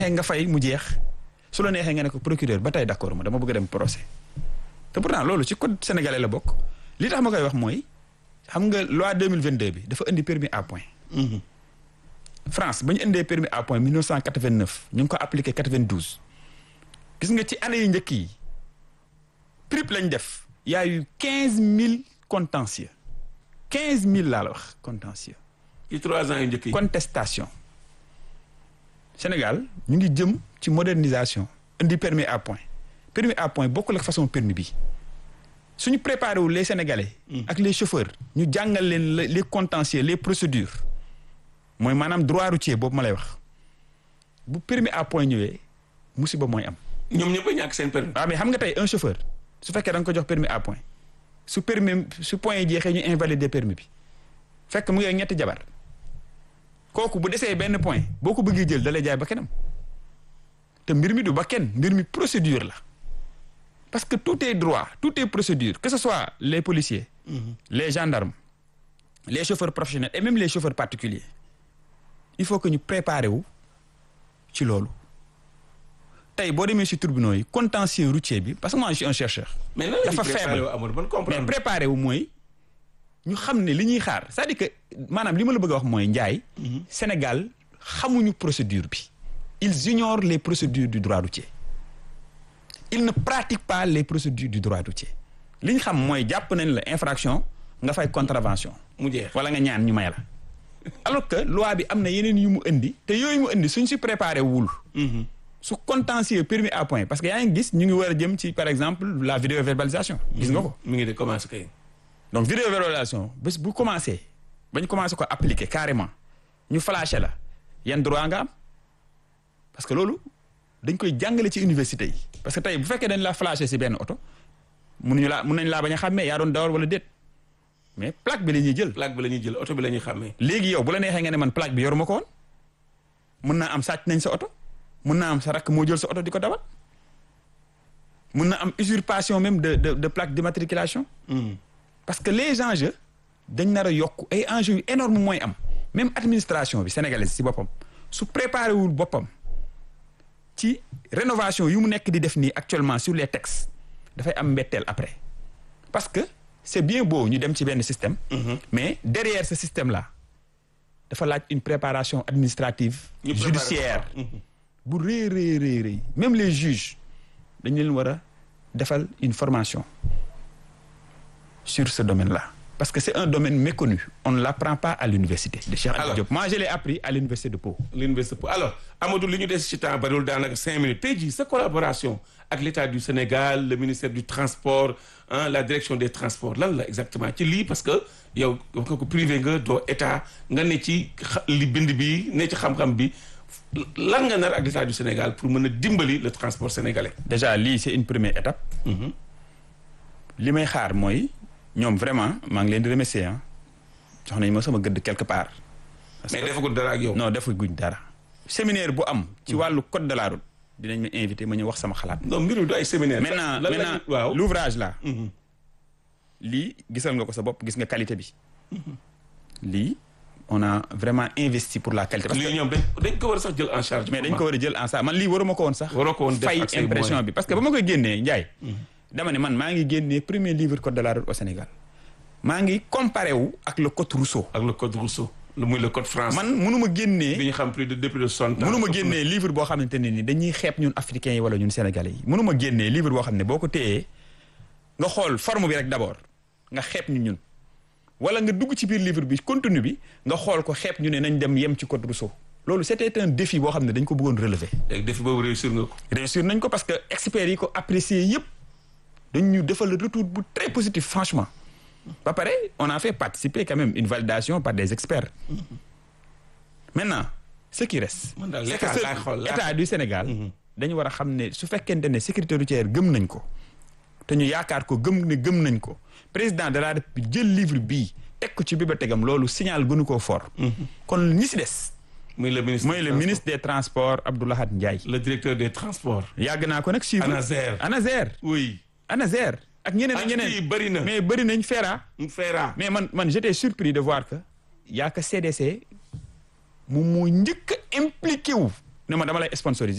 nga fay mu jeex su la neexee nga ne ko procureur ba tey d'accord ma dama bëgg a dem procès te pourtant loolu ci code sénégalais la bokk li tax ma koy wax mooy xam nga loi 2022 bi dafa indi permis à point France ba ñu indee permis à point 1989 ñu ngi ko appliqué 92 gis nga ci année yu njëkk yi triple lañ def y a eu 15000 contentieux 15000 laa la wax contentieux ci trois ans yu njëkk yi. contestation Sénégal ñu ngi jëm ci modernisation indi permis à point permis à point bokkul ak façon permis bi suñu préparé wu les Sénégalais. ak les chauffeurs ñu jàngal leen les contentieux les procédures mooy maanaam droit routier boobu ma lay wax bu permis à point ñëwee musiba mooy am. ñoom ñëpp a ñàkk seen permis. waaw mais xam nga tey un chauffeur su fekkee da nga ko jox permis à point su permis su point yi jeexee ñu invalider permis bi fekk mu ngi ak ñetti jabar kooku bu desee benn point boo ko bëggee jël da lay jaay ba kenam te mbir mi du ba kenn mbir mi procédure la parce que tout est droit tout est procédure que ce soit les policiers. les gendarmes les chauffeurs professionnels et même les chauffeurs particuliers il faut que ñu préparer wu ci loolu. tey boo demee si tribunaux yi contentieux routier bi parce que moi je suis un chercheur. mais lan dafa faible mais préparé wu mooy ñu xam ne li ñuy xaar c'est-à-dire que maanaam li ma la bëgg a wax mooy njaay Sénégal xamuñu procédure bi. ils ignorent les procédures du droit routier ils ne pratiquent pas les procédures du droit routier li ñu xam mooy jàpp nañ la infraction nga fay contravention. mu jeex wala nga ñaan ñu may la. alors que loi bi am na yeneen yu mu indi te yooyu mu indi suñ si préparé wul. su contentieux permis à point parce que yaa ngi gis ñu ngi war a jëm ci par exemple la vidéo verbalisation. gis nga ko mi ngi de commencé kay. donc vidéo verbalisation bés bu commencé bañ commencé ko appliquer carrément ñu flashé la yan droit nga am parce que loolu dañ koy jàngale ci université yi. parce que tey bu fekkee dañ la flashé si benn oto mënuñu laa mën nañ laa bañ a xàmmee yaa doon dawal wala déet mais plaque bi la ñuy jël. plaque bi la ñuy jël oto bi la ñuy xàmmee. léegi yow bu la neexee nga ne man plaque bi yoruma ko woon mën naa am sàcc nañ sa oto. mën naa am sa rakk moo jël sa oto di ko dawal mën na am usurpation même de de de plaque d'immatriculation parce que les enjeux dañ nar a yokk ay enjeux yu énorme mooy am même administration bi sénégalaise si boppam su préparé wul boppam ci rénovation yu mu nekk di def nii actuellement sur les textes dafay am mbetteel après parce que c'est bien beau ñu dem ci benn système mais derrière ce système là dafa laaj une préparation administrative judiciaire bu rëy rëy rëy rëy même les juges dañ leen war a defal une formation sur ce domaine-là parce que c'est un domaine méconnu on ne l'apprend pas à l'université de Cheikh Anta Diop moi je l'ai appris à l'université de Pau l'université de Pau alors Amadou li ñu des ci temps bariwul daanaka cinq minutes tey jii sa collaboration ak l'État du Sénégal le ministère du transport hein, la direction des transports lan la exactement ci lii parce que yow wax nga ko privé nga doo état nga ne ci li bind bi ne ci xam-xam bi lan nga nar ak l'État du Sénégal pour mën a dimbali le transport sénégalais. déjà lii c'est une première étape. li may xaar mooy ñoom vraiment maa ngi leen di remercier ah jox nañ ma sama gëdd quelque part. mais defaguñ dara ak yow. non defaguñ dara. séminaire bu am. ci wàllu code de la route dinañ ma invité ma ñëw wax sama xalaat. non mbiru du ay séminaire. maintenant maintenant waaw l'ouvrage là. lii gisal nga ko sa bopp gis nga qualité bi. lii. on a vraiment investi pour la qualité. parce que lii ñoom dañ dañ ko war a sax jël en charge. mais dañ ko war a jël en charge man lii waruma ko woon sax. waroo ko woon def fay ak say impression moyens. bi parce que ba ma koy génnee Ndiaye. dama ne man maa ngi génnee premier livre code de la route au Sénégal. maa ngi comparé wu ak le code Rousseau. ak le code Rousseau. lu muy le code français. man mënuma bi génnee. ñu xam plus de depuis de soixante ans. mënuma génnee livre boo xamante ne ni dañuy xeeb ñun africains yi wala ñun sénégalais yi mënuma génnee livre boo xam ne boo ko téyee nga xool forme bi rek d'abord nga xeeb ñu ñun. wala nga dugg ci biir livre bi contenu bi nga xool ko xeeb ñu ne nañ dem yem ci code Rousseau loolu c'était un défi boo xam ne dañ ko bëggoon relever. léegi défi boobu réussir nga ko. réussir nañ ko parce que experts yi ko apprécier yëpp dañ ñu defal le retour bu très positif franchement ba pare on a fait participer quand même une validation par des experts maintenant ce qui reste Man daal c'est l'état que ce- laay xool, laay état du Sénégal dañu war a xam ne su fekkente ne sécurité routière gëm nañ ko te ñu yaakaar ko gëm ne gëm nañ ko président de la République jël livre bii teg ko ci bibliothèque am loolu signal gënu koo fort kon ñi si des muy le ministre. mooy le des ministre des transports Abdoulahat Ndiaye transports. le directeur des transports. yàgg naa ko nag suivre ANASER. ANASER oui. ANASER ak ñeneen ak ak kii ñeneen bëri na. mais bëri nañ feera Feera. mais man man j'étais surpris de voir que y a que CDC moom moo njëkk a impliqué wu ne ma dama lay sponsoriser